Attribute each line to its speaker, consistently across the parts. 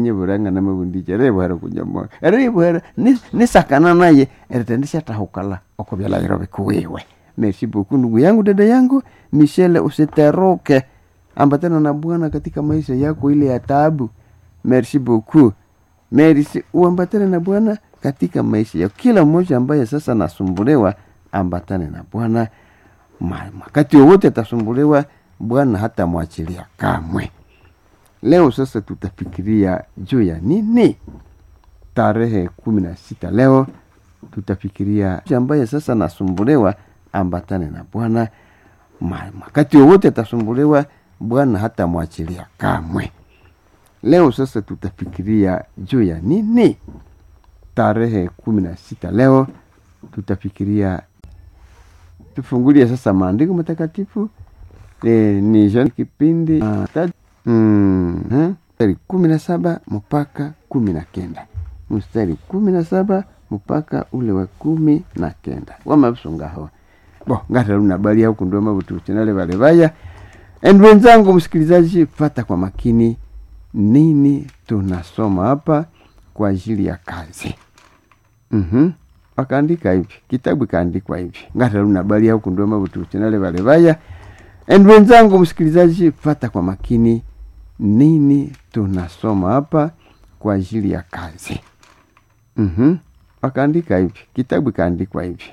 Speaker 1: nyeburanga namabundicha rebuhera kunyamoyo rebuhera nisakana naye eritendishatahukala okubyalairo bikuwiwe merci beaucoup ndugu yangu dada yangu michele usiteroke ambatana na bwana katika maisha yako ile ya taabu merci beaucoup merci uambatane na bwana katika maisha yako kila mmoja ambaye sasa nasumbuliwa ambatane na bwana wakati wowote atasumbuliwa bwana hata mwachilia kamwe leo sasa tutafikiria juu ya nini tarehe kumi na sita leo tutafikiria ambaye sasa nasumbuliwa ambatane na bwana wakati wowote atasumbuliwa bwana hata mwachilia kamwe leo sasa tutafikiria juu ya nini tarehe kumi na sita leo tutafikiria tufungulie sasa maandiko matakatifu e, ni John kipindi uh, mm, huh? mstari kumi na saba mpaka kumi na kenda mstari kumi na saba mpaka ule wa kumi na kenda wamavisungaho bo ngataluna bali huku ndo mavutuchenale vale vaya and wenzangu msikilizaji pata kwa makini nini tunasoma hapa kwa ajili ya kazi mm-hmm. wakaandika hivi kitabu ikaandikwa hivi ngataluna bali huku ndo mavutuchenale vale vaya and wenzangu msikilizaji pata kwa makini nini tunasoma hapa kwa ajili ya kazi mm-hmm. wakaandika hivi kitabu ikaandikwa hivi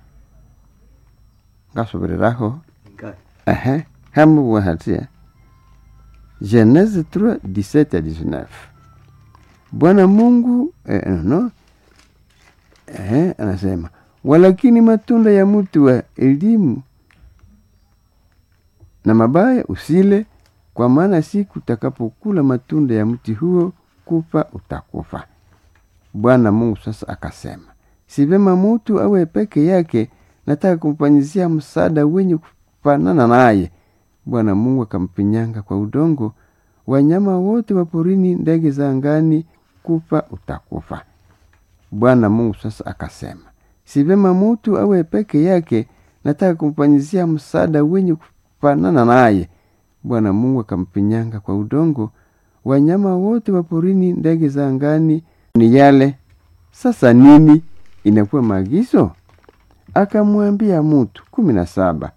Speaker 1: ngasobereraho ehe hamu wahatia genese 3 17 19 bwana mungu eh, no eh, anasema walakini matunda ya mtu wa elimu na mabaya usile kwa maana siku utakapokula matunda ya mti huo kufa utakufa bwana mungu sasa akasema si vema mutu awe peke yake nataka kumfanyizia msaada wenye kufanana naye bwana mungu akampinyanga kwa udongo wanyama wote wa porini ndege za angani kufa utakufa bwana mungu sasa akasema si vema mutu awe peke yake nataka kumfanyizia msaada wenye kufanana naye bwana mungu akampinyanga kwa udongo wanyama wote wa porini ndege za angani ni yale sasa nini inakuwa maagizo akamwambia mutu kumi na saba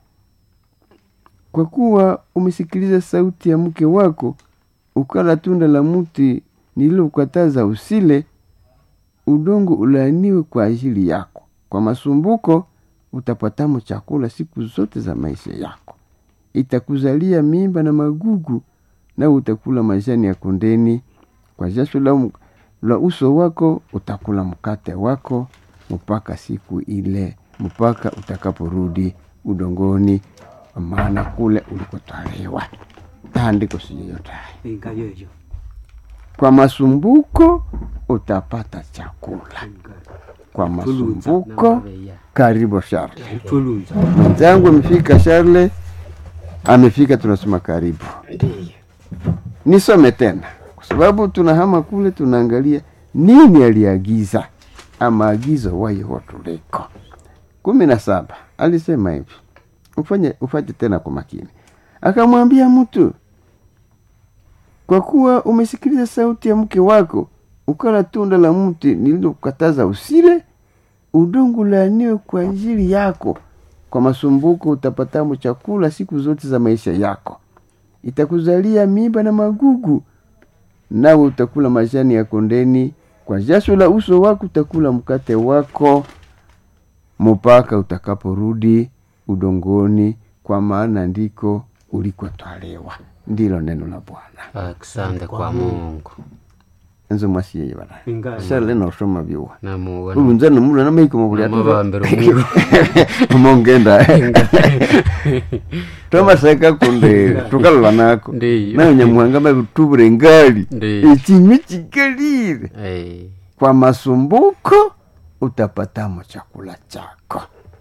Speaker 1: kwa kuwa umesikiliza sauti ya mke wako ukala tunda la mti nililokataza usile udongo ulaaniwe kwa ajili yako kwa masumbuko utapatamo chakula siku zote za maisha yako itakuzalia mimba na magugu na utakula majani ya kondeni kwa jasho la, la uso wako utakula mkate wako mpaka siku ile mpaka utakaporudi udongoni maana kule ulikotwaliwa taandiko siyoyotaye kwa masumbuko utapata chakula kwa masumbuko karibu Charle mwenzangu amefika Charle amefika tunasema karibu nisome tena kwa sababu tunahama kule tunaangalia nini aliagiza amaagizo wayo tuliko kumi na saba alisema hivi ufanye ufanye tena kwa makini akamwambia mtu kwa kuwa umesikiliza sauti ya mke wako ukala tunda la mti nililokataza usile udongo laaniwe kwa ajili yako kwa masumbuko utapatamo chakula siku zote za maisha yako itakuzalia miba na magugu nawe utakula majani ya kondeni kwa jasho la uso wako utakula mkate wako mpaka utakaporudi udongoni kwa maana ndiko ulikotwaliwa ndilo neno la bwana
Speaker 2: asante kwa mungu
Speaker 1: enzo mwasiyeye bana shale nosoma byuwa
Speaker 2: namuona
Speaker 1: ulunza nomula namaiko mabuli
Speaker 2: Namubambira omuyo.
Speaker 1: mongenda twamaseka kunde tukalola nako
Speaker 2: Ndiyo.
Speaker 1: nayo nyamuhanga mabitubura engali
Speaker 2: Ndiyo.
Speaker 1: ekinywi kikalire
Speaker 2: Eh,
Speaker 1: kwa masumbuko utapatamo chakula chako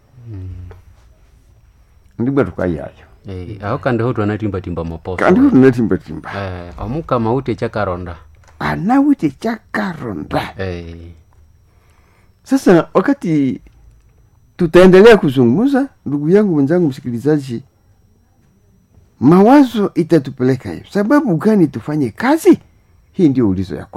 Speaker 1: ndibwa tukayayo
Speaker 2: eh, aho kandi ho twanatimbatimba maposo
Speaker 1: kandi tunatimbatimba
Speaker 2: Eh, omukama ute chakaronda
Speaker 1: anawite chakaronda
Speaker 2: Eh,
Speaker 1: sasa wakati tutaendelea kuzungumza ndugu yangu mwenzangu msikilizaji mawazo itatupeleka hivi sababu gani tufanye kazi hii ndio ulizo ya